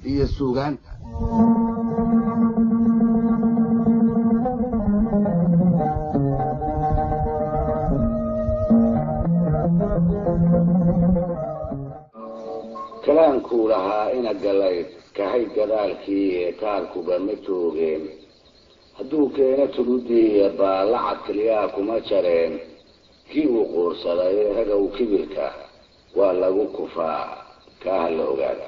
iyo suugaanta kalaankuu lahaa ina galayd kahay gadaalkii ee taalkuba ma joogeen hadduu keeno tuludiiya baallacad keliyaa kuma jareen kii uu quursaday ragow kibirka waa lagu kufaa kaa ha la ogaada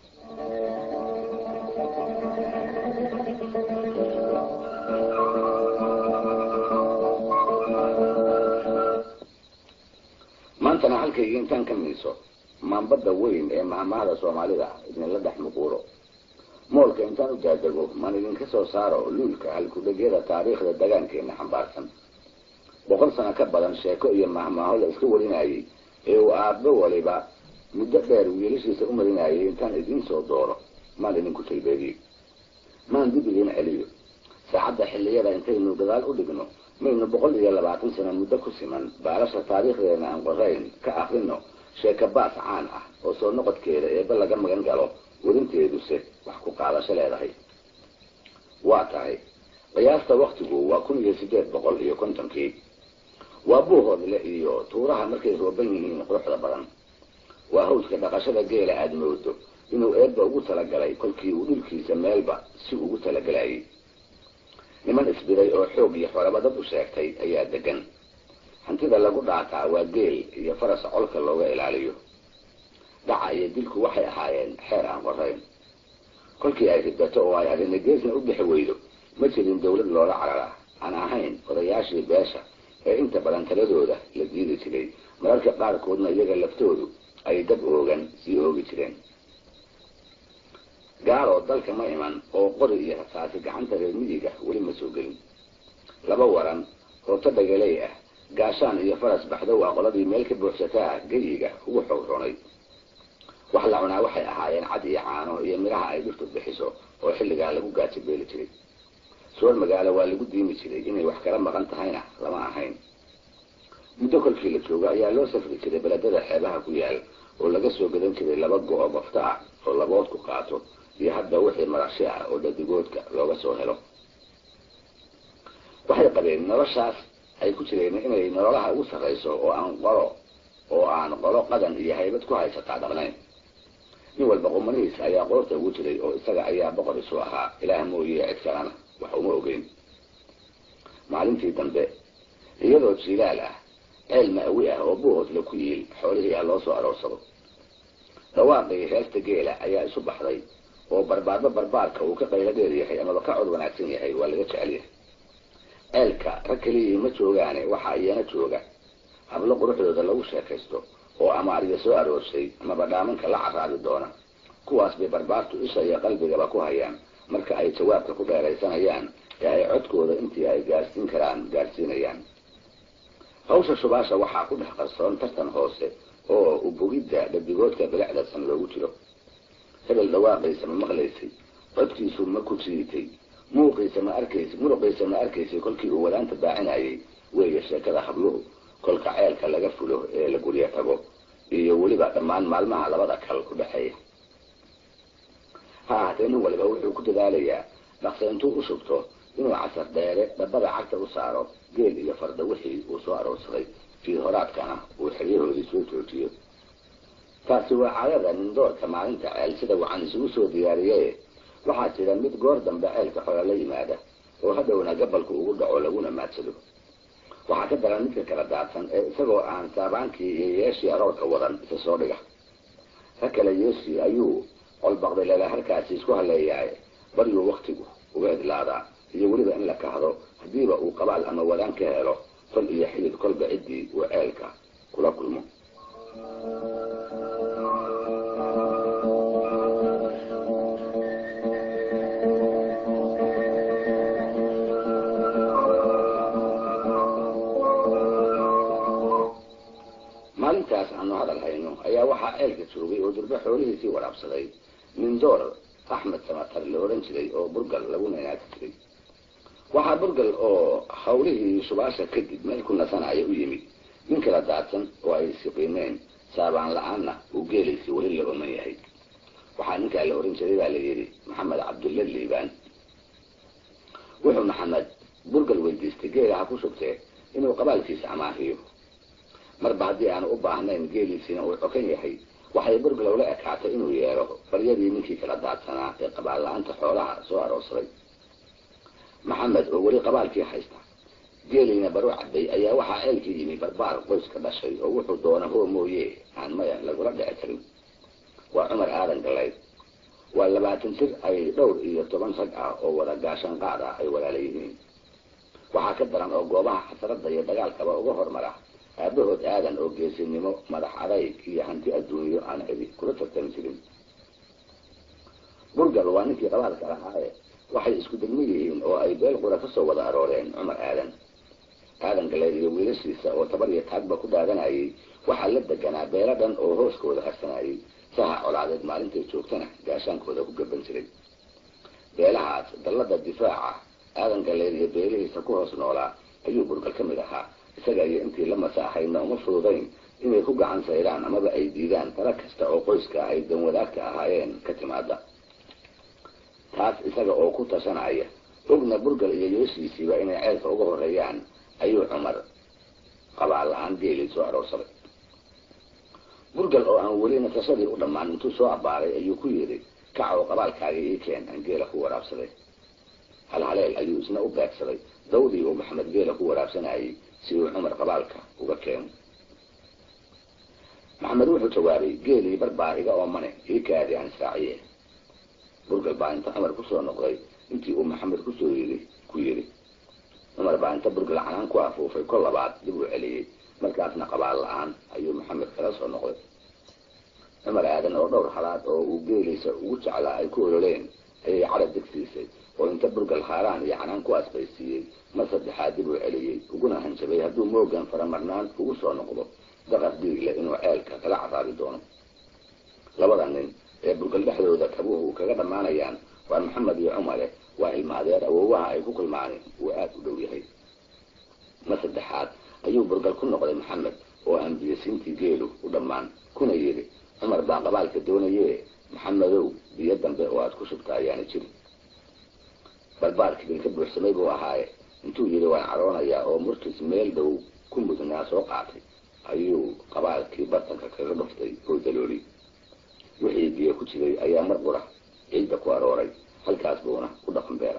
maantana halkaygii intaan ka miiso maanbadda weyn ee mahmahada soomaalida idinla dhex muquuro moolka intaan u daadego maan idinka soo saaro luulka halkudhegyada taariikhda dagaankeenna xambaarsan boqol sano ka badan sheeko iyo mahmaaho la iska warinayay ee uu aabbo waliba muddo dheer wiilashiisa u marinayay intaan idiin soo dooro maan idinku talbeediyo maan dib idiin celiyo saacadda xilliyada intaynu gadaal u dhigno maynu boqol iyo labaatan sano muddo ku siman baalasha taariikhdeena aan qorayn ka akrino sheeka baas caan ah oo soo noqodkeeda eeba laga magan galo warinteeduse wax ku qaadasho leedahay waa tahay qiyaasta waktigu waa kun iyo sideed boqol iyo kontonkii waa buuhoodle iyo tuuraha markay rooban yihiin quruxda badan waa hawska dhaqashada geela aada moodo inuu eebba ugu talagalay kolkii uu dhulkiisa meelba si ugu talagalayay niman isbiday oo xoog iyo xoraba dad u sheegtay ayaa degan hantida lagu dhaataa waa geel iyo faras colka looga ilaaliyo dhaca iyo dilku waxay ahaayeen xeer aan qorayn kolkii ay ridato oo ay arina geesna u bixi weydo ma jirin dawlad loola carara aan ahayn odayaashii beesha ee inta badan taladooda la diidi jiray mararka qaarkoodna iyaga laftoodu ay dab oogan sii oogi jireen gaaloo dalka ma iman oo qori iyo rasaasi gacanta reer miyiga weli ma soo gelin laba waran rooto dhagaley ah gaashaan iyo faras baxdow ah qoladii meel ka buuxsataa geyiga ugu xoog runay wax la cunaa waxay ahaayeen cad iyo caano iyo midhaha ay dhirtu bixiso oo xilligaa lagu gaajo beeli jiray soor magaalo waa lagu diimi jiray inay wax kala maqan tahayna lama ahayn muddo kolkii la joogo ayaa loo safri jiray beledada xeebaha ku yaal oo laga soo gadan jiray laba go-o bafta ah oo labood ku qaato iyo hadda wixii marashi ah oo dhadigoodka looga soo helo waxay qabeen noloshaas ay ku jireen inay nololaha ugu sarrayso oo aan qolo oo aan qolo qadan iyo haybad ku haysataa dhaqnayn nin walba qumanihiis ayaa qoorta ugu jiray oo isaga ayaa boqor isu ahaa ilaah mooye cid kalena wax uma ogeyn maalintii dambe iyadoo jiilaal ah ceel ma'wi ah oo buuhoodla ku yiil xoolihii ah loo soo aroorsado dhawaaqii heesta geela ayaa isu baxday oo barbaarba barbaarka uu ka qaylo dheer yahay amaba ka cod wanaagsan yahay waa laga jecel yahay ceelka rag keliyii ma joogaane waxaa iyana jooga hablo quruxdooda lagu sheekaysto oo amaariya soo aroorsay amaba dhaamanka la caraabi doona kuwaas bay barbaartu isha iyo qalbigaba ku hayaan marka ay jawaabka ku dheeraysanayaan ee ay codkooda intii ay gaarsiin karaan gaarsiinayaan hawsha shubaasha waxaa ku dhex qarsoon tartan hoose oo ubogidda dhabigoodka bilicdasan loogu jiro hebel dhawaaqaysa ma maqlaysay codkiisu ma ku jiitay muuqiisa ma arkaysay muruqiisa ma arkaysay kolkii uu wadaanta baacinayay weeye sheekada habluhu kolka ceelka laga fulo ee la guryo tago iyo weliba dhammaan maalmaha labada kal ku dhexeeya ha ahaatee nin waliba wuxuu ku dadaalayaa dhaqsa intuu u shubto inuu casar dheere dhabbada cagta u saaro geel iyo farda wixii uu soo aroorsaday fii horaadkana uu xeryahoodii soo joojiyo taasi waa caadada nindoorka maalinta ceel sida wacan isugu soo diyaariye waxaa jira mid goor dambe ceelka xola la yimaada oo hadhowna gabalku ugu dhaco laguna maadsado waxaa ka daran midka kala daadsan ee isagoo aan saabaankii iyo yeeshii aroorka wadan isa soo dhiga ka kale yeeshii ayuu colbaqday lala harkaasi isku haleeyahay baryuu waktigu uga idlaadaa iyo weliba in la kahdo haddiiba uu qabaal ama wadaan ka helo fal iyo xidid kolba ciddii uu ceelka kula kulmo maalintaas aanu hadal hayno ayaa waxaa ceelka joogay oo durbe xoolihiisii waraabsaday nindoor axmed samatar la ohan jiray oo burgal lagu naynaati jiray waxaa burgal oo hawlihii shubaasha kadib meel ku nasanaya u yimid nin kala daadsan oo ay siqiimeen saabaan la-aanna uu geelaysi weli la oman yahay waxaa ninkaa la oran jiray baa la yidhi maxamed cabdulla liibaan wuxuu maxamed burgal weydiistay geela ha ku shugtee inuu qabaalkiisa amaahiyo marba haddii aanu u baahnayn geeliisiina uu cokan yahay waxay burgalow la ekaatay inuu yeero baryadii ninkii kala daadsanaa ee qabaal la-aanta xoolaha soo aroorsaday maxamed oo weli qabaalkii haysta geeliina baru cabay ayaa waxaa ceelka yimi barbaar qoyska dhashay oo wuxuu doona hoo mooye aan maya lagula dhici karin waa cumar aadan galayd waa labaatan jir ay dhowr iyo toban rag ah oo wada gaashan qaad ah ay walaala yihiin waxaa ka daran oo goobaha xasradda iyo dagaalkaba uga hormara aabahood aadan oo geesinimo madax adayg iyo hanti adduunyo aan cidi kula tartami jirin burgal waa ninkii qabaalka lahaaye waxay isku degmo yihiin oo ay beel qura kasoo wada arooreen cumar aadan aadan galeed iyo wiilashiisa oo tabar iyo taagba ku dhaadanayay waxaa la deganaa beelo dhan oo hooskooda harsanayay saha colaadeed maalintay joogtana gaashaankooda ku gaban jiray beelahaas dallada difaaca aadan galeed iyo beelihiisa ku hoos noolaa ayuu burgal ka mid ahaa isaga iyo intii la masaaxayna uma fududayn inay ku gacan sayraan amaba ay diidaan tala kasta oo qoyska ay danwadaagta ahaayeen ka timaada taas isaga oo ku tashanaya ogna burgal iyo yooshiisiiba inay ceelka uga horeeyaan ayuu cumar qabaal la-aan geelii soo aroorsaday burgal oo aan weli nasashadii u dhammaan intuu soo abbaaray ayuu ku yidhi kac oo qabaalkaaga ii keen aan geela ku waraabsaday halhaleel ayuu isna u beegsaday dawdii uu maxamed geela ku waraabsanayay si uu cumar qabaalka uga keeno maxamed wuxuu jawaabay geelii barbaa iga oomane ii kaadi aan israaciye burgal baa inta cumar kusoo noqday intii uu maxamed kusoo yii ku yidhi cumar baa inta burgal canaan ku afuufay kol labaad dib uu celiyey markaasna qabaal la-aan ayuu maxamed kala soo noqday cumar aadan oo dhowr halaad oo uu geeliisa ugu jeclaa ay ku ololeen ayay cadab degsiisay oo inta burgal haaraan iyo canaan ku asbaysiiyey mar saddexaad dib uu celiyey uguna hanjabay hadduu moogan faramarnaan ugu soo noqdo daqar dhiigle inuu ceelka kala caraabi doono labada nin ee burgal dhexdooda kabuhu kaga dhammaanayaan waa maxamed iyo cumare waa ilmaadeer awoowaha ay ku kulmaani uu aada u dhow yahay mar saddexaad ayuu burgal ku noqday maxamed oo aan biyasiintii geelu u dhammaan kuna yidhi cumar baa qabaalka doonaye maxamedow biyo dambe oo aad ku shubta ayaana jirin barbaarkii bilka buuxsamay buu ahaaye intuu yidhi waan caroonayaa oo murtis meel dhow ku mudnaa soo qaatay ayuu qabaalkii bartanka kaga dhuftay oo dalooli wixii biyo ku jiray ayaa mar qura ciidda ku arooray halkaas buuna ku dhaqan beera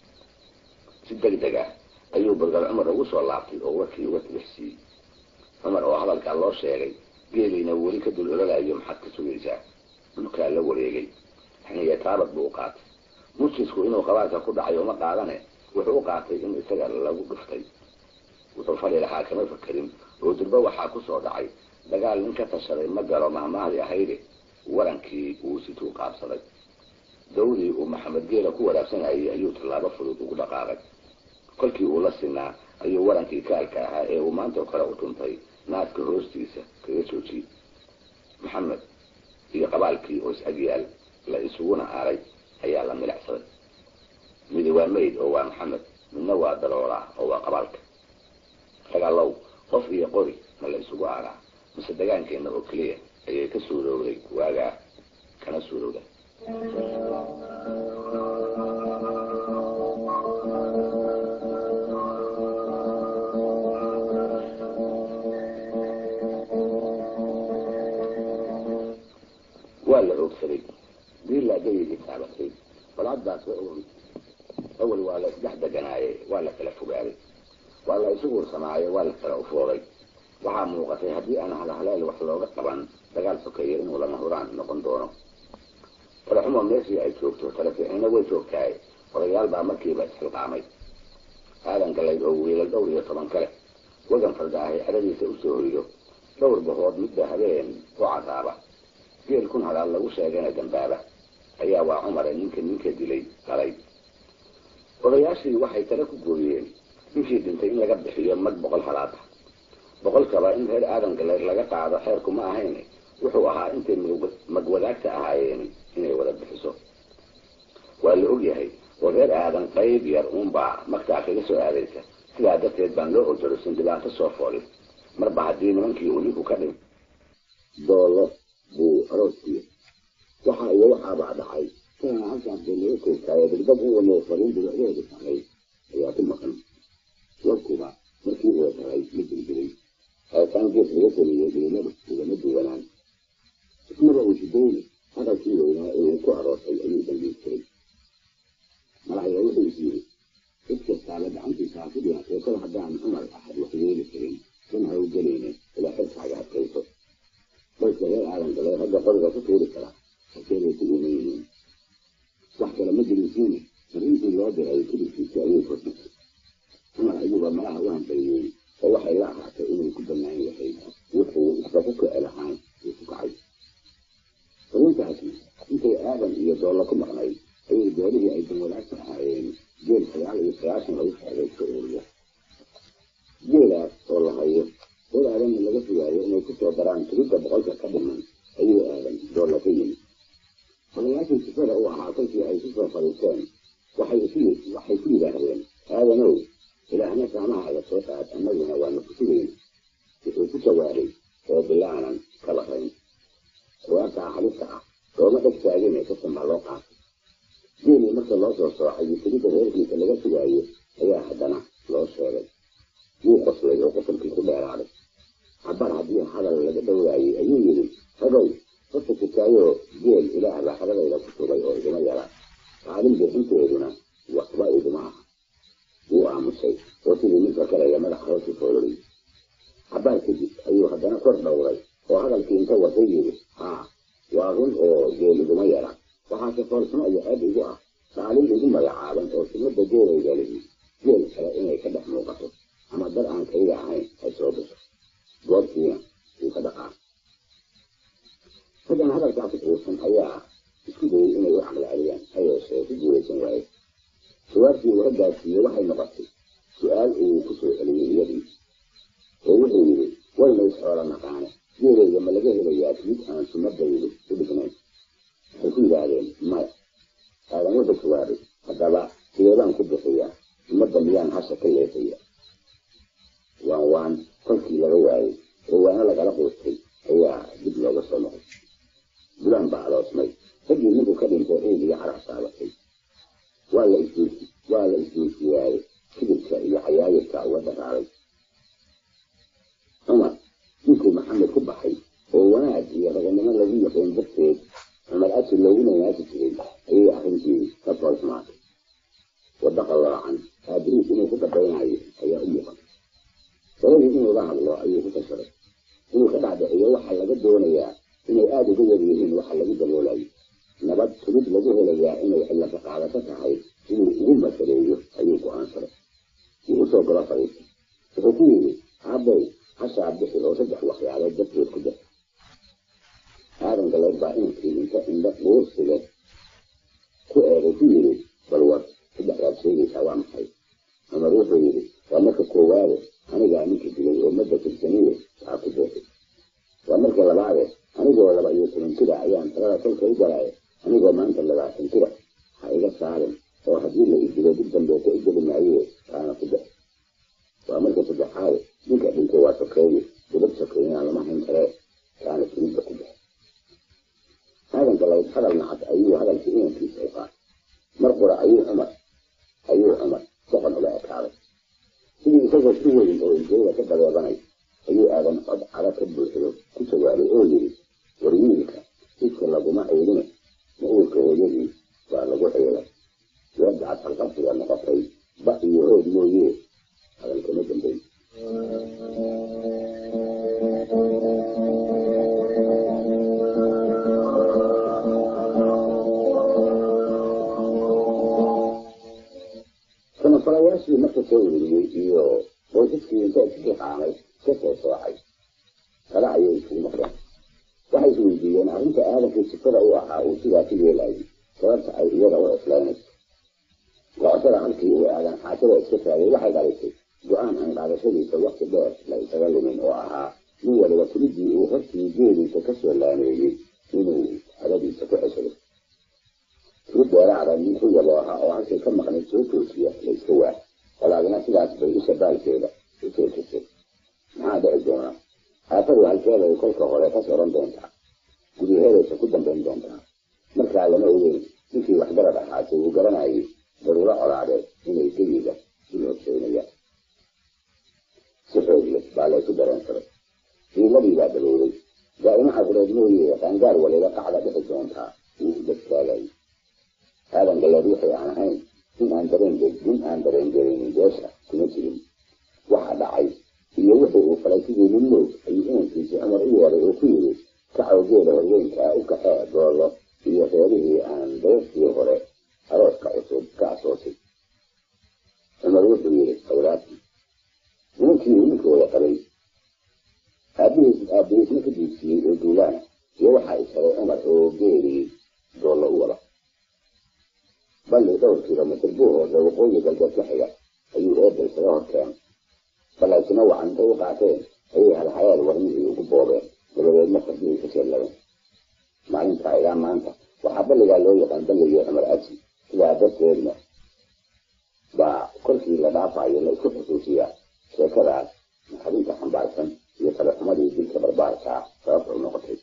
si deg deg ah ayuu burgal cumar ugu soo laabtay oo warkii uga tilixsiiyey cumar oo hadalkaa loo sheegay geeliina weli ka dul ololayo maxaad ka sugaysaa dhulkaa la wareegay xiniya taabad buu u qaatay murjisku inuu qabaalka ku dhacay uma qaadane wuxuu u qaatay in isaga lagu dhuftay wuxuu fali lahaa kama fakerin oo durba waxaa ku soo dhacay dagaal nin ka tashaday ma galo mahmaahdi ahayde warankii uu situu qaabsaday dawdii uu maxamed geela ku waraabsanayay ayuu tallaabo fudud ugu dhaqaaqay kolkii uu la sinaa ayuu warankii kaalka ahaa ee uu maantao kale u dhuntay naaska hoostiisa kaga joojiyey maxamed iyo qabaalkii oo is agyaal la isuguna aaray ayaa la milacsaday midi waa mayd oo waa maxamed midna waa daloolaa oo waa qabaalka ragalow qof iyo qori ma la isugu aaraa mise dagaankeenna oo keliya ayay ka suurowday waagaa kana suurowda waa la oogsaday diilaa gayigii taabatay balcaddaas wa ogi awal waa la isdhex deganaaye waa la kala fogaaday waa la isu guursamaaye waa la kala ufooday waxaa muuqatay haddii aan halhaleel wax looga qaban dagaal sokeeya inuu lama huraan noqon doono talaxumo meeshii ay joogto talafiixina way joogtahay odayaal baa markiiba isxilqaamay aadan galayd oo wiilal dhowr iyo toban kale wagan fardaahay cadadiisa usoo hoydo dhowr bahood midba habeen u cadaaba geel kun halaal lagu sheegana dambaaba ayaa waa cumare ninka ninka dilay dhalay odayaashii waxay tale ku gooyeen ninkii dhintay in laga bixiyo mag boqol halaad ah boqolkaba in reer aadan galeed laga qaado xeerku ma ahayn wuxuu ahaa intay magwadaagta ahaayeen inay wada bixiso waa la ogyahay oo reer aadan qayb yar uunbaa magtaa kaga soo aadaysa sidaa darteed baan loo ojorosin dhibaato soo foolin marba haddii nimankii uu ninku ka dhim doolo buu arooskiya waxa iyo waxaabaa dhacay kana halkaas bay laga koogtaayo degdeg u wamo fariin dibacdeeda samayd ayaa ku maqan warkuba markii uu tahay ma dildiray haataan gees laga sameeyey dilimadu ugama duwanaan ismaba uu shidayne hadalkii weynaa ee uu ku aroortay ayuu dambiistiray malaxya wuxuu is yiri cid kastaaba gacantiisa ha ku dhihatay kol haddaan cumar axad wax yeeli karin kan ha u gelayne ilaa xilkaaga adkayso qoyska reer aadan galay ragga qoriga ku tuuri kara hakeeday ku iman yihiin wax kale ma jirisiine fariintii loo diray kudurkiisa ayuu furtay cumar ayuuba malaha u hambaliyey oo waxay la ahaatay inuu ku bannaan yahay wuxuu isba ku kici lahaan uu ku kacay fariintaasi intay aadan iyo doolla ku maqnayd ayay goolihii ay danwadaagta ahaayeen geel sagaal iyo sagaashan lagu sheegay ka ururiya geelaas oo la hayo reer aadanna laga fogaayo inay ku soo daraan tirida boqolka ka dhiman ayuu aadan doolla ka yimid odayaashii sifada u ahaa kolkii ay ku soo fariisteen waxay isu waxay ku yidhaahdeen aadanow ilaahna saamahaaga soo qaad annaguna waana ku sugayn wuxuu ku jawaabay oo bilaanan ka baqayn jawaabtaa halista ah looma dheg taagine kasan baa loo qaatay geelii marka loo soo soocay tirida reerkiisa laga sugaayo ayaa haddana loo sheegay wuu qoslay oo qosolkii ku dheeraaday cabar haddii hadal laga dhowraayey ayuu yidhi ragow horta kitaayoo geel ilaah baa xadadayda ku sugay oo iguma yara qaalin bixinteeduna waxba iguma aha wuu aamusay oo sidii ninka kalaya madax hoosi foololay cabaar kadib ayuu haddana kor dhowray oo hadalkii inta watay yidhi haa waa run oo geel iguma yara waxaase foolxumo iyo ceeb igu ah qaalin igu magacaaban oo sunnada geelayga lihi geel kale inay ka dhex muuqato ama dar aan kayga ahayn ay soo gasho goobtiina wuu ka dhaqaa raggan hadalkaasi quusan ayaa isku dayay inay u caqli celiyaan ha yeeshee ku guulaysan waaye jawaabtii uu raggaasiiye waxay noqotay su-aal uu ku soo celiyey iyadii oo wuxuu yidhi wayna isxoola naqaane geelayga ma laga helayaa mid aan sunnadaydu u dhignayn waxay ku yidhaahdeen maya aadan wuxuu jawaabay haddaba sideedaan ku bixiyaa ummadda miyaan hasha ka leefaya waan waan kolkii laga waayey oo waana lagala quustay ayaa dib looga soo noqay bulaan baa aloosmay raggii ninku ka dhintay ciid iyo carax saabatay waa la isdeysi waa la isdeysiyaaye kibirka iyo cayaayirka uga dhaqaalay cumar ninkuu maxamed ku baxay oo wanaag iyo raganimo lagu yaqeen darteed cumar asi loogu naynaasi jiray ayay arrintii ka foolxumaatay wadda qalloocan aabiriis inuu ku dhabaynayo ayaa u muuqan sabadii inuu la hadlo ayuu ku tashaday inuu ka dhacdhiciyo waxaa laga doonayaa inay aada uga yar yihiin waxa lagu daboolayo nabad sugid lagu helayaa inay cilla ka qaadato tahay inuu ugu masaleeyo ayuu go-aansaday wuu usoo galo fariistay wuxuu ku yidhi aabow hashaa bixi oo saddex waxyaalood darteed ku dar aadan galeed baa inankii inta indha dhuursile ku eegay ku yidhi bal war saddexdaad sheegaysaa waa maxay cumar wuxuu yidhi waa marka koowaade anigaa ninka dilay oo madda tirsaniye waxaa ku bootay waa marka labaade anigoo laba iyo toban jira ayaan talada kolka u galay anigoo maanta labaatan jira ha iga saarin oo haddii la idilo dib dambeeta u geli maaye kaana ku bex waa marka saddexaade ninka dhintay waa sokeeye gabad sokeeyana lama hayn karee kaana sunidda ku bex aadan galayd hadal nacad ayuu hadalkii inankiisa u qaatay mar qura ayuu cumar ayuu cumar soqon ula ekaaday sidii isagoo si weyn oo iljeeda ka dabeebanay ayuu aadan cod cada ka buuxdo ku jawaabay oo yidhi war wiilka jidka laguma ceylina ma uurka hooyadii waa lagu ceelay weedacad halqabsiga noqotay ba iyo hood mooye hadalkama dambeyn samafalayaashii marka soo weriyey iyo qoysaskii inta iska qaamay ka soo soocay kala ayay isugu noqdeen waxay is weydiiyeen arrinta aadankii sifada u ahaa uu sidaa ku yeelayay sababta ay iyada u cuslaynayso gocotada halkii uu aadan xaajada iska taagay waxay dhalisay go-aan aan qaadashadiisa wakti dheer la isaga lumin oo ahaa nin waliba kulidii uu hortii geediisa ka soo laameeyey inuu hadadiisa ku ceshado tiri dheeraada nin ku yabo ahaa oo halkay ka maqnayd soo toosiya la iska waa walaagina sidaas bay isha baalkeeda u toosisay maxaa dhici doona aafadu halkeeday kolka hore ka soran doontaa gudaheedaysa ku dambayn doontaa markaa lama ogeyn ninkii waxgarad ahaase wuu garanayay daruuro colaadeed inay geyiga u horseynayaan si xoog leh baa laysu dareensaday ciiladii baa dabowday daa'imo cabureed mooye qaangaar waliba qacda dhixi doontaa wuu u dadtaagayay aadan galeed wixii aan ahayn in aan dareen in aan dareen gelinin beesha kuma jirin waxa dhacay iyo wixii uu falay sidii nin moog ayuu inankiisii cumar u yeeray oo ku yidhi kacawgeeda horweynkaa u kaxee doolo iyo reerihii aan dayrkii hore arooska cusub ka asoosay cumar wuxuu yidhi awlaadkii nimankii uu ninkooda qabay aabihiis aabihiisna ka diibsiiyey oo duulaana iyo waxaa isharay cumar oo geeriyey doollo u wada balli dhowr kilomitr buu hoose waqooyi galbeed ka xiga ayuu eebel isaga hor keenay balaysina wacan intay u qaateen ayay halhayaal warmihii ugu boobeen dabadeedna fardihii ka sheelladeen maalintaa ilaa maanta waxaa balligaa loo yaqaan balligii cumar aji sidaa darteedna baa korkii la dhaafayo la isku xusuusiyaa sheekadaas naxarinta xambaarsan iyo talaxumadii dilka barbaarkaa sababta u noqotay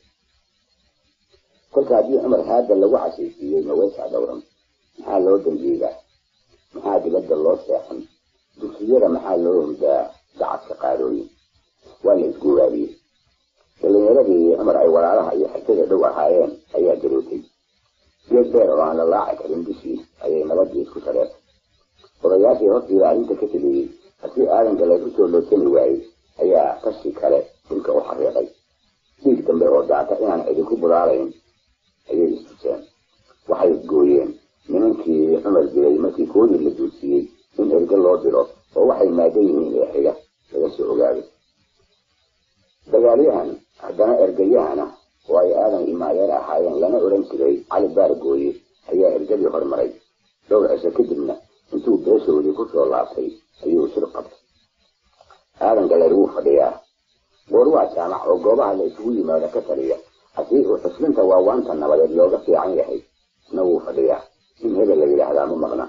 kolka haddii cumar haada lagu cashaysiiyey maweysaa dhowran maxaa loo dambiigaa maxaa dibadda loo seexan dugsiyada maxaa loo hurdaa dacadka qaadooyin waa la isguuraabiyey dhalinyaradii cumar ay walaalaha iyo xigtada dhow ahaayeen ayaa garootay geed beer oo aan la laaci karin bishii ayay nabadii isku tareertay odayaashii hortiida arrinta ka teliyey haddii aadan galeed usoo loosani waayey ayaa tashi kale dhulka u xariiqay dhiig dambe oo daata inaan idinku bulaalayn ayay istuseen waxay gooyeen nimankii cumar dilay markii koodii la duudsiyey in erge loo diro oo waxay maagan yihiin ee xiga laga soo ogaaday dagaalyahan haddana ergayahana oo ay aadan imaadeer ahaayeen lana odhan jiray cali baargooye ayaa ergadii hormaray dhowr cisho kadibna intuu beeshoodii ku soo laabtay ayuu shir qabtay aadan galeer wuu fadhiyaa goor waa jaamac oo goobaha la isugu yimaado ka taliya haddii uu xuslinta waawaanta nabadeed looga fiican yahay isna wuu fadhiyaa in hebel la yidhaahdaa ma maqna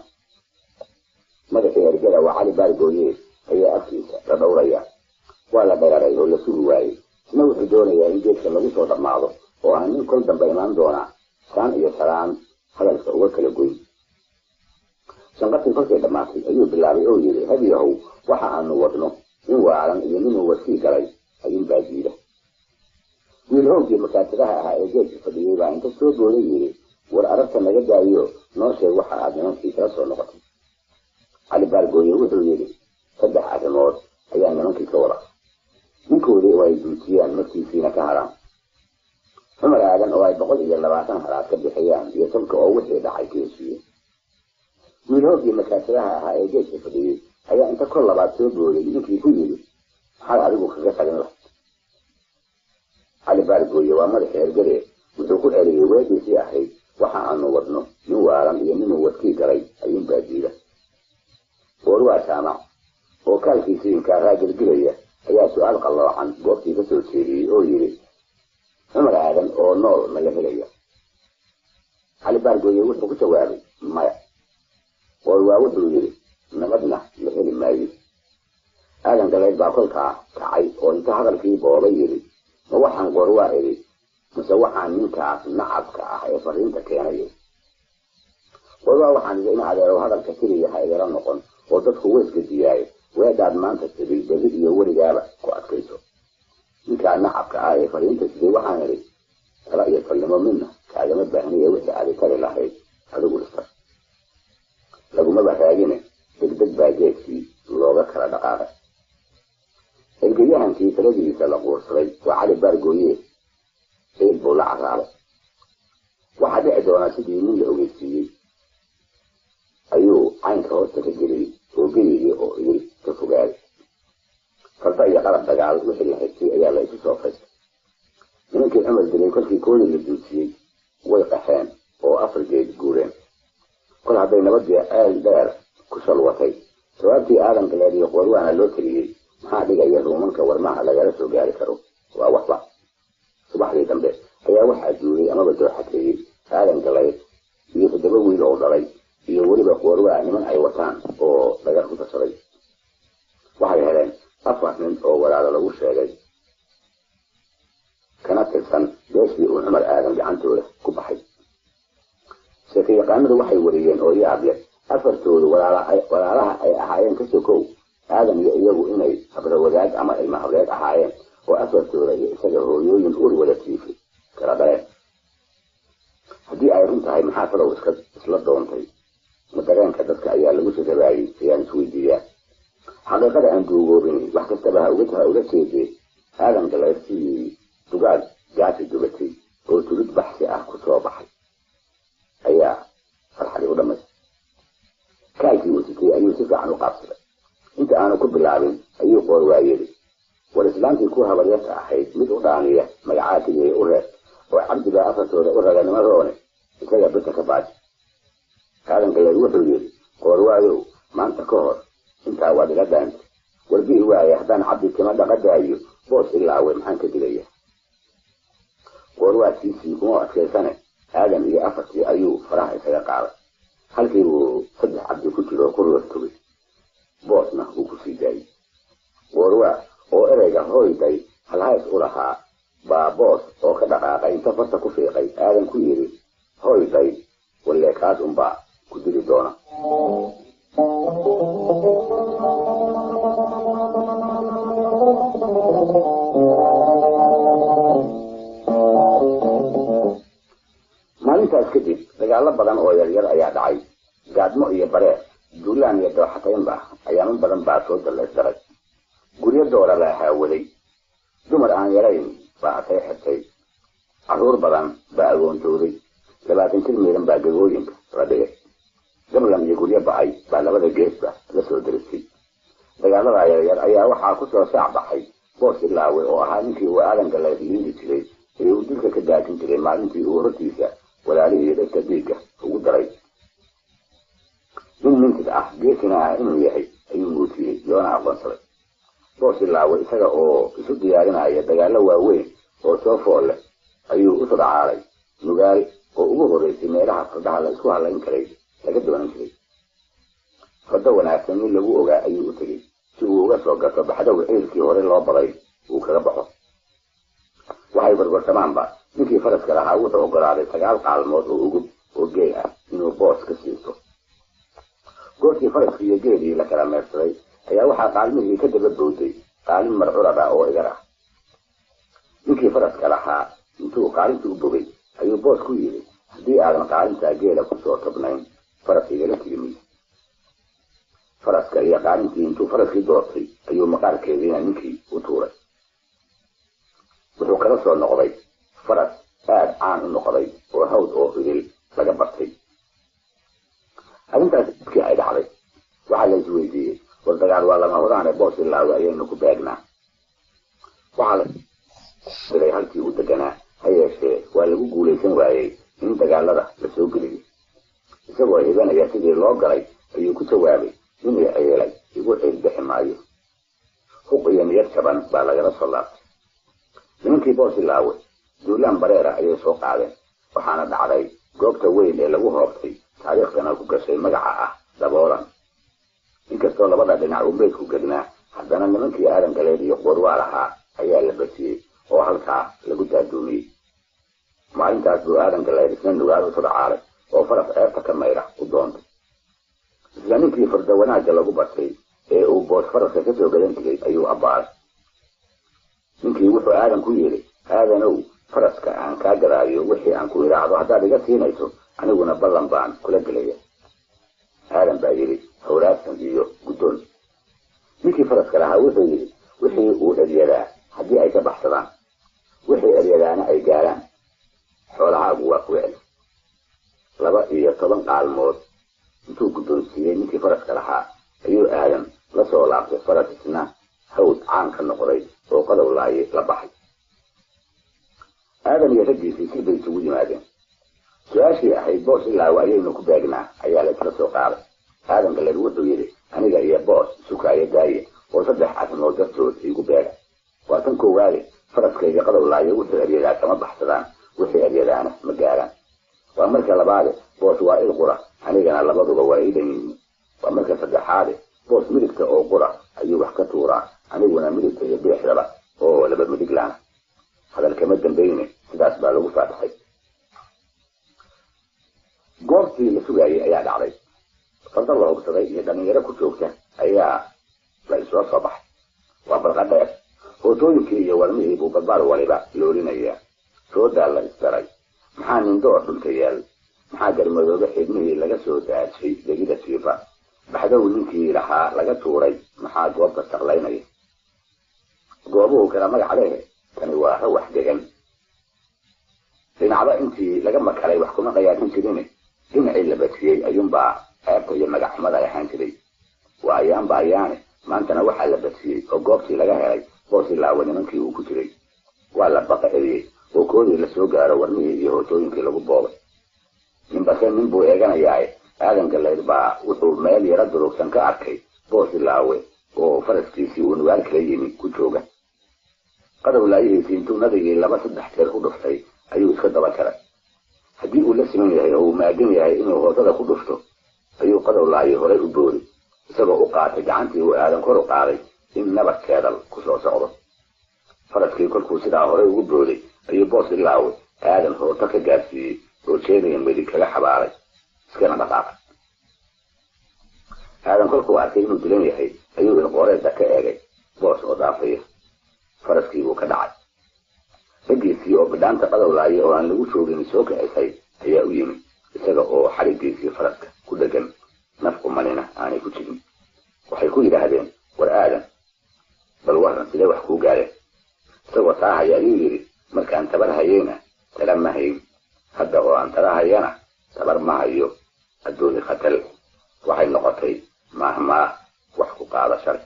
madaxii ergada waa cali baargooye ayaa afkiisa la dhowraya waa la dheeray oo la sugi waayey isna wuxuu doonayaa in geedka lagu soo dhammaado oo aan nin kol dambe imaan doonaa saan iyo salaan hadalka uga kala goyn shanqartii kolkay dhammaatay ayuu bilaabay oo yidhi hadiyahow waxa aanu wadno in waalan iyo ninuu wadkii galay ayuunbaa diida wiil howgii makaatiraha ahaa ee geedka fadhiyey baa inta soo booday yidhi war aragta naga daayo noo sheeg waxa aad nimankii kala soo noqotay cali baargooye wuxuu yidhi saddex arrimood ayaa nimankii ka wada ninkoodii oo ay duujiyaan markiisiina ka haraan cumar aadan oo ay boqol iyo labaatan halaad ka bixiyaan iyo tolka oo wixii dhacay ka heshiiyey wiil hoogii makaatiraha ahaa ee geedka fadhiyey ayaa inta kor labaad soo booday ninkii ku yidhi maxaad adigu kaga talin lahayd cali baargooye waa madaxa ergade wuxuu ku celiyey weediisii ahayd waxa aanu wadno nin waalan iyo ninuu wadkii galay ayuunbaa diida goor waa jaamac oo kaalkiisii inkaaraa gelgelaya ayaa su-aal qalloocan goobtii ka soo jeediyey oo yidhi cumar aadan oo nool ma la helaya cali baargooye wuxuu ku jawaabay maya goor waa wuxuu yidhi nabadna la heli maayo aadan galeed baa kolkaa kacay oo inta hadalkii boobay yidhi ma waxaan goor waa idhi mise waxaan ninkaas nacabka ah ee fariinta keenayo goor waa waxaan idhi in adeero hadalka siriya ha igala noqon oo dadku weyska diyaayo weedhaad maanta siday beli iyo weligaaba ku adkayso ninkaa nacabka ah ee fariinta siday waxaan idhi tala iyo talnimo midna kaagama baahniye wixii aadi tari lahayd adigu dhista lagumaba raagine degdeg baa geedkii looga kala dhaqaaqay ergayahankii taladiisa la quursaday waa cali baargooye ciid buu la caraabay waxaa dhici doonaa sidii nin la ogeysiiyey ayuu caynka hoosta ka geliyey oo geligii oo idil ka fogaaday farda iyo qalab dagaal wixii la haystay ayaa la isu soo faystay nimankii cumar dilay kolkii koodii la duudsiyey way qaxeen oo afar geed guureen kol hadday nabadii ceel dheer ku shalwatay jawaabtii aadan galeed iyo qoorwaana loo teliyey maxaa dhigaya ruumanka warmaha lagala soo gaari karo waa waxba subaxdii dambe ayaa waxaa duulay amaba dooxateeyey aadan galeed iyo toddoba wiil oo dhalay iyo weliba qoorwaa niman ay wataan oo dhagar ku tashaday waxay heleen afar nin oo walaalo lagu sheegay kana tirsan beeshii uu cumar aadan gacantooda ku baxay sheeke yaqaanadu waxay wariyeen oo yaab yar afartoodu walaalaha ay ahaayeen ka sokow aadan iyo iyagu inay habrawadaag ama ilma habreed ahaayeen oo afartooda iyo isaga hooyooyin ur wada tiifay kala dhaleen haddii ay run tahay maxaa falow iska isla doontay ma dareenka dadka ayaa lagu sirabaayey ayaan isweydiiyaa xaqiiqada aan duugoobin wax kastaba ha uga ha uga jeedee aadan galeertii dugaag gaasi dubatay oo tulid baxsi ah ku soo baxay ayaa farxadi u dhamaystay kaalkii uu sitay ayuu si fiican u qaabsaday inta aanu ku bilaabin ayuu qoor waayeli war islaantii ku habaryarta ahayd mid u dhaaniya magacaatigay u reeb oo cabdigaa afartooda u raganimo roone isaga bita ka baaji aadan galeer wuxuu yidhi qoor waayow maanta ka hor intaa waad iga dhaantay warbihi waaye haddaan cabdi tima dhaqadaayo boos ilaawe maxaan ka digaya qoorwaadkiisii kuma adkaysane aadan iyo afartii ayuu faraha isaga qaaday halkii uu saddex cabdi ku jiro ku roortogay boosna wuu ku sii daayey qoorwaa oo ereyga hoyday halhays u lahaa baa boos oo ka dhaqaaqay inta farta ku fiiqay aadan ku yidhi hoyday walleekaas unbaa ku dili doona maalintaas kadib dagaalo badan oo yaryar ayaa dhacay gaadmo iyo bareer duulaan iyo dooxataynba ayaamo badan baa soo dallaysdaray guryo doora la haawaday dumar aan yarayn baa atay xirtay carruur badan baa agoontooday labaatan jir miiran baa gagooyinka la dhigay gamlam iyo guryo ba'ay baa labada geesba la soo daristay dagaaladaa yaryar ayaa waxaa ku soo saac baxay boos ilaawe oo ahaa ninkii uu aadanka la liindi jiray ee uu dilka ka daajin jiray maalintii uu hortiisa walaalihii dhegta dhiigga ugu daray nin mintid ah geesina ah inuu yahay ayuu muujiyey loona aqoonsaday boos ilaawe isaga oo isu diyaarinaya dagaallo waaweyn oo soo fool leh ayuu u sodcaalay nugaal oo ugu horreysay meelaha fardaha la isku hallayn karay laga doonan jiray fardo wanaagsan nin lagu ogaa ayuu u tegey si uu uga soo gato baxdowga ciilkii hore loo baday uu kaga baxo waxay barbarsamaanba ninkii faraska lahaa wuxuu ogolaaday sagaal qaalmood oo ugub oo geel ah inuu boos ka siisto goortii faraskii iyo geelii la kala meersaday ayaa waxaa qaalmihii ka daba bowday qaalin marcurada oo igar ah ninkii faraska lahaa intuu qaalintii u bogay ayuu boos ku yidhi haddii aadan qaalintaa geela kusoo tobnayn faras igala tigimiy faraska iyo qaalintii intuu faraskii doortay ayuu maqaarkeediina ninkii u tuuray wuxuu kala soo noqday faras aada caan u noqday oo hawd oo idil laga bartay arrintaas dadkii ay dhacday waxaa la isweydiiyey war dagaal waa lama horaane boos ilaawe ayaynu ku beegnaa waxaa la diray halkii u deganaa ha yeeshee waa lagu guulaysan waayey in dagaalada la soo geliyey isagoo hibanaya sidii loo galay ayuu ku jawaabay inay ceelay igu ceelbixi maayo huq iyo niyad jaban baa lagala soo laabtay nimankii boos ilaawe duulaan bareera ayay soo qaadeen waxaana dhacday goobta weyn ee lagu hoobtay taariikhdana ku gashay magaca ah daboolan inkastoo labada dhinac uu meydku gednaa haddana nimankii aadan galeed iyo qorwaa lahaa ayaa la basiyey oo halkaa lagu daaduumiyey maalintaas buu aadan galeed isna nugaal u sodcaalay oo faras ceebta ka mayra u doontay isla ninkii farda wanaagga lagu bartay ee uu boos faraska kasoo gadan jiray ayuu abbaaray ninkii wuxuu aadan ku yidhi aadanow faraska aan kaa garaayo wixii aan ku idhaahdo haddaad iga siinayso aniguna ballan baan kula gelaya aadan baa yidhi hawraadsan iyo guddoon ninkii faraska lahaa wuxuu yidhi wixii uu eryadaa haddii ay ka baxsadaan wixii eryadaana ay gaaraan xoolahaagu waa ku celi laba iyo toban qaalmood intuu guddoonsiiyey ninkii faraska lahaa ayuu aadan la soo laabtay faras isna hawd caan ka noqday oo qadow laaye la baxay aadan iyo raggiisii si bay isugu yimaadeen su-aashii ahayd boos ilaawe ayaynu ku beegnaa ayaa la isla soo qaaday aadan galeed wuxuu yidhi aniga iyo boos sukaayo daaye oo saddex arrimood dartood iigu beega waa tan koowaade faraskayga qadow laaye wuxuu eryadaa kama baxsadaan wixii eryadaana ma gaaraan waa marka labaade boos waa il qura anigana labaduba waa ii dhan yihiin waa marka saddexaade boos midigta oo qura ayuu wax ka tuuraa aniguna midigta iyo biixdaba oo laba midiglaana hadal kama dambayne sidaas baa lagu faataxay goobtii la sugaayay ayaa dhacday farda la hogsaday iyo dhalinyaro ku joogta ayaa la isla soo baxay waa barqa dheer hootooyinkii iyo warmihii buu barbaar waliba loolinaya soodaa la isdaray maxaa nindoor dhulka yaal maxaa garmadoobe xidmihii laga soo daajay degida siifa baxdow ninkii lahaa laga tuuray maxaa goobta saqlaynaya goobuhu kala magac leh tani waa rawax degan dhinacba intii laga makalay wax kuma qayaadin jirin dhinacii la batiyey ayuunbaa ceebta iyo magacxumada ay ahaan jiray waa ayaanba ayaane maantana waxaa la batiyey oo goobtii laga helay boosi laawa nimankii uu ku jiray waa la baqa eriyey oo koodii lasoo gaaro warmihii iyo hootooyinkii lagu boobay ninbase nin buu eeganayaae aadan galayd baa wuxuu meel yaro durugsan ka arkay boosi laawe oo faraskiisii uu nugaal kala yimi ku jooga qadow laayihiisii intuu nadigii laba saddex jeer u dhuftay ayuu iska daba jaray haddii uu la siman yahay oo uu maagan yahay inuu hoosada ku dhufto ayuu qadow laayi horay u boori isagoo u qaatay gacantii uu aadan kor u qaaday in nabad keedal ku soo socdo faraskii kolkuu sidaa horay ugu booday ayuu boos ilaawe aadan hooto ka gaarsiiyey oo jeedaya midig kaga xabaalay iskana dhaqaaqay aadan kolkuu arkay inuu dilan yahay ayuu ilqooreedda ka eegay boos oo dhaafaya faraskii buu ka dhacay raggiisii oo bidhaanta qadow laaya oo aan lagu joogin soo kacisay ayaa u yimi isaga oo xarigiisii faraska ku dhegan naf umanina aanay ku jirin waxay ku yidhaahdeen war aadan bal waran sidee wax kuu gaareen isagoo taa haya ayuu yidhi markaan tabar hayeyna tala ma hayn hadda oo aan tala hayana tabar ma hayo adduuni khatal waxay noqotay maahmaa wax ku qaada shalay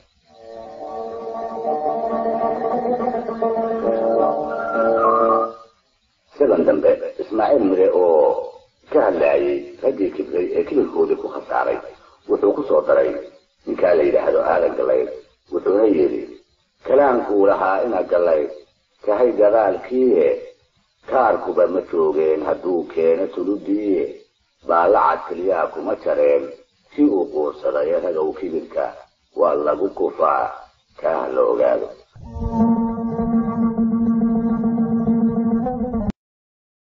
sidan dambe ismaaciil mire oo ka hadlaayay raggii kibray ee kibirkoodii ku khasaaray wuxuu ku soo daray ninkaa la yidhaahdo aadan galayd wuxuuna yidhi kalaankuu lahaa ina galayd tahay gadaalkiie kaarkuba ma joogeen hadduu keeno tuludiiye baalacad keliyaa kuma jareen si uu quursaday ragow kibirka waa lagu kufaa kaa la ogaado